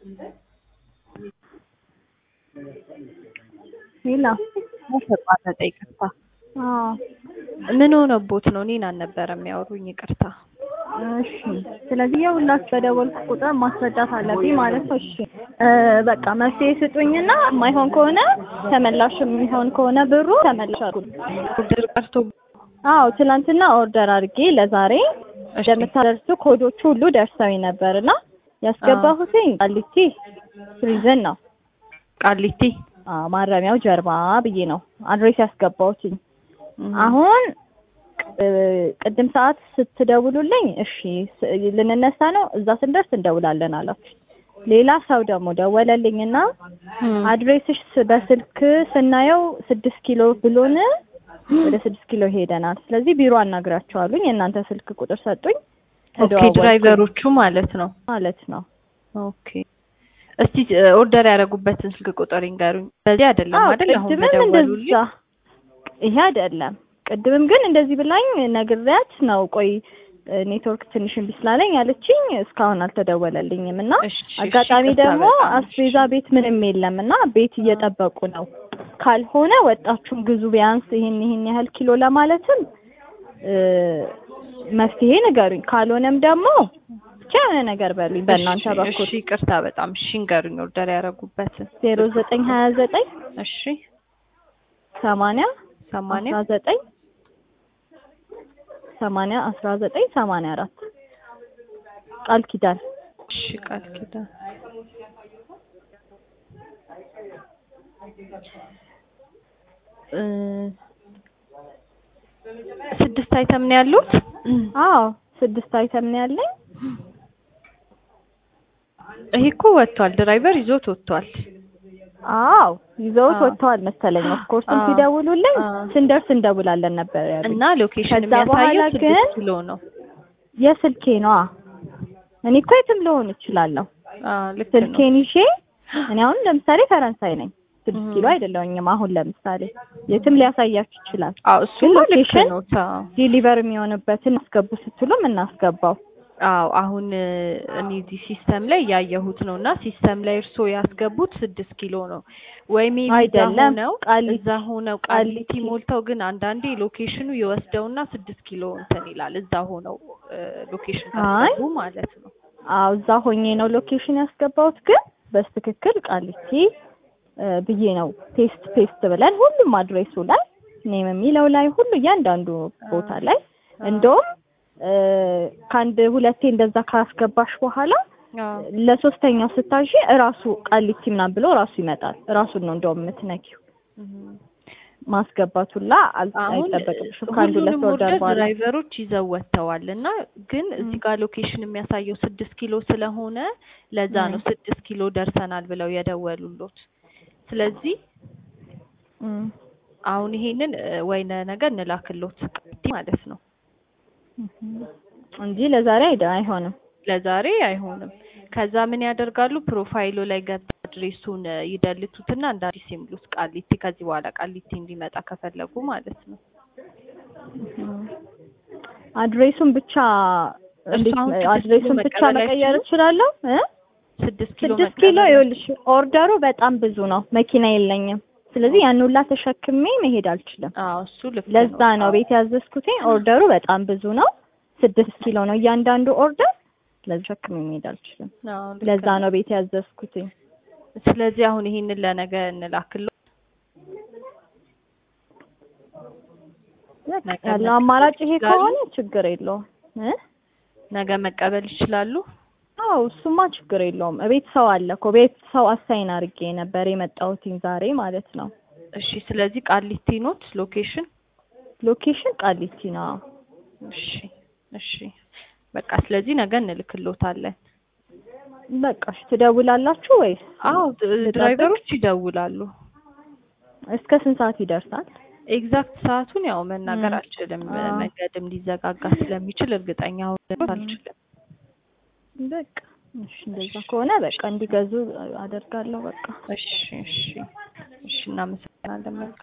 ሌላ ተቋረጠ። ይቅርታ። አዎ ምን ሆነቦት ነው? እኔን አልነበረም የሚያወሩኝ። ይቅርታ። እሺ ስለዚህ የሁላችሁ በደወልኩ ቁጥር ማስረዳት አለብኝ ማለት ነው። እሺ እ በቃ መፍትሄ ስጡኝና የማይሆን ከሆነ ተመላሽ የሚሆን ከሆነ ብሩ ተመላሽ አድርጉ። ኦርደር ቀርቶ አዎ ትናንትና ኦርደር አድርጌ ለዛሬ እሺ፣ እንደምታደርሱ ኮዶቹ ሁሉ ደርሰውኝ ነበር እና ያስገባሁትኝ ቃሊቲ ፕሪዝን ነው። ቃሊቲ አዎ ማረሚያው ጀርባ ብዬ ነው አድሬስ ያስገባሁትኝ። እም፣ አሁን እ ቅድም ሰዓት ስትደውሉልኝ እሺ ስ- ልንነሳ ነው እዛ ስንደርስ እንደውላለን አላችሁ። ሌላ ሰው ደግሞ ደወለልኝና እም፣ አድሬስሽ ስ- በስልክ ስናየው ስድስት ኪሎ ብሎን ወደ ስድስት ኪሎ ሄደናል። ስለዚህ ቢሮ አናግራቸዋሉኝ የእናንተ ስልክ ቁጥር ሰጡኝ። ኦኬ። ተደዋወልኩኝ ድራይቨሮቹ ማለት ነው። ማለት ነው። ኦኬ። እስቲ እ ኦርደር ያደረጉበትን ስልክ ቁጥር ይንገሩኝ። በዚህ አይደለም አዎ አይደል? አሁን ቅድምም በደወሉልኝ እንደዛ ይሄ አይደለም። ቅድምም ግን እንደዚህ ብላኝ ነግሬያት ነው። ቆይ ኔትወርክ ትንሽ እምቢ ስላለኝ አለችኝ። እስካሁን አልተደወለልኝም እና እሺ፣ እሺ፣ አጋጣሚ ይቅርታ ደግሞ በጣም እሺ። አስቤዛ ቤት ምንም የለም እና ቤት እየጠበቁ ነው። ካልሆነ ወጣችሁም ግዙ ቢያንስ ይሄን ይሄን ያህል ኪሎ ለማለትም እ መፍትሄ ንገሩኝ። ካልሆነም ደግሞ ብቻ የሆነ ነገር በሉኝ በእናንተ እሺ፣ በኩል እሺ፣ ይቅርታ በጣም እሺ፣ ንገሩኝ ኦርደር ያደረጉበትን። ዜሮ ዘጠኝ ሀያ ዘጠኝ እሺ፣ ሰማንያ ሰማንያ አስራ ዘጠኝ ሰማንያ አስራ ዘጠኝ ሰማንያ አራት ቃል ኪዳን እሺ፣ ቃል ኪዳን እ ስድስት አይተም ነው ያሉት። አዎ ስድስት አይተም ነው ያለኝ። ይሄ እኮ ወጥቷል፣ ድራይቨር ይዞት ወጥቷል። አዎ ይዘውት አዎ። ወጥተዋል መሰለኝ። ኦፍኮርስም አዎ። ሲደውሉልኝ አዎ። ስንደርስ እንደውላለን ነበር ያሉኝ። እና ሎኬሽን ከዛ በኋላ የሚያሳየው ግን ስድስት ኪሎ ነው። የስልኬ ነዋ። እኔ እኮ የትም ልሆን እችላለሁ። አዎ ልክ ነው። ስልኬን ይዤ እኔ አሁን ለምሳሌ ፈረንሳይ ነኝ። ስድስት እም። ኪሎ አይደለሁኝም። አሁን ለምሳሌ የትም ሊያሳያችሁ ይችላል። አዎ እሱ ግን ልክ ሎኬሽን ነው። አዎ ዲሊቨር የሚሆንበትን አስገቡ ስትሉም እናስገባው። አዎ አሁን እ እኔ እዚህ ሲስተም ላይ ያየሁት ነው እና ሲስተም ላይ እርስዎ ያስገቡት ስድስት ኪሎ ነው ወይ ሜቢ እዛ አይደለም፣ ሆነው ቃሊቲ እዛ ሆነው ቃሊቲ ቃሊቲ። ሞልተው ግን አንዳንዴ ሎኬሽኑ ይወስደውና ስድስት ኪሎ እንትን ይላል እዛ ሆነው እ ሎኬሽን አይ ካስገቡ ማለት ነው። አዎ እዛ ሆኜ ነው ሎኬሽን ያስገባሁት። ግን በስትክክል ቃሊቲ እ ብዬ ነው ፔስት ፔስት ብለን ሁሉም አድሬሱ ላይ ኔም የሚለው ላይ ሁሉ እያንዳንዱ ቦታ ላይ እንደውም እ ከአንድ ሁለቴ እንደዛ ካስገባሽ በኋላ አዎ ለሶስተኛው ስታዥ እራሱ ቃሊቲ ምናምን ብሎ እራሱ ይመጣል። እራሱን ነው እንደውም የምትነኪው። እም። ማስገባቱላ አል- አሁን አይጠበቅብሽም ከአንድ ሁለት ሁሉንም ኦርደር ኦርደር በኋላ ድራይቨሮች ይዘው ወጥተዋል እና ግን እዚህ እም። ጋር ሎኬሽን የሚያሳየው ስድስት ኪሎ ስለሆነ ለዛ ነው እም። ስድስት ኪሎ ደርሰናል ብለው የደወሉሎት። ስለዚህ እም። አሁን ይሄንን እ ወይነ ነገር እንላክሎት ማለት ነው። እንጂ ለዛሬ አይደ አይሆንም። ለዛሬ አይሆንም። ከዛ ምን ያደርጋሉ? ፕሮፋይሉ ላይ ገብተው አድሬሱን እ ይደልቱትና እንደ አዲስ ይሙሉት ቃሊቲ። ከዚህ በኋላ ቃሊቲ እንዲመጣ ከፈለጉ ማለት ነው። አድሬሱን ብቻ እንዴት አሁን ስድስት አድሬሱን ኪሎ ብቻ መቀበል መቀየር አይችሉም? እችላለሁ እ ስድስት ኪሎ ስድስት ኪሎ መቀበል ይኸውልሽ ኦርደሩ በጣም ብዙ ነው። መኪና የለኝም። ስለዚህ ያን ሁላ ተሸክሜ መሄድ አልችልም። አዎ እሱ ልክ ነው። ለዛ ነው ቤት ያዘዝኩትኝ። ኦርደሩ በጣም ብዙ ነው። ስድስት ኪሎ ነው እያንዳንዱ ኦርደር። ስለዚህ ተሸክሜ መሄድ አልችልም። አዎ ልክ ለዛ ነው። ነው ቤት ያዘዝኩትኝ። ስለዚህ አሁን ይሄንን ለነገ እንላክሎ ነገ ያለው መቀበል አማራጭ ይሄ ይችላሉ? ከሆነ ችግር የለውም እ ነገ መቀበል ይችላሉ። አዎ እሱማ ችግር የለውም። ቤት ሰው አለ እኮ ቤት ሰው አሳይን አድርጌ ነበር የመጣሁትኝ ዛሬ ማለት ነው። እሺ ስለዚህ ቃሊቲ ኖት ሎኬሽን። ሎኬሽን ቃሊቲ ነው። አዎ። እሺ እሺ በቃ ስለዚህ ነገ እንልክሎታለን። በቃ እሺ ትደውላላችሁ ወይስ? አዎ ድ- ልጠብቅ? ድራይቨሮች ይደውላሉ። እስከ ስንት ሰዓት ይደርሳል? ኤግዛክት ሰዓቱን ያው መናገር ም። አልችልም። አዎ። መንገድም ሊዘጋጋ ስለሚችል እርግጠኛ ሆነን አልችልም። በቃ እሺ እንደዛ ከሆነ በቃ እንዲገዙ አደርጋለሁ። በቃ እሺ እሺ እሺ እናመሰግናለን። መልካም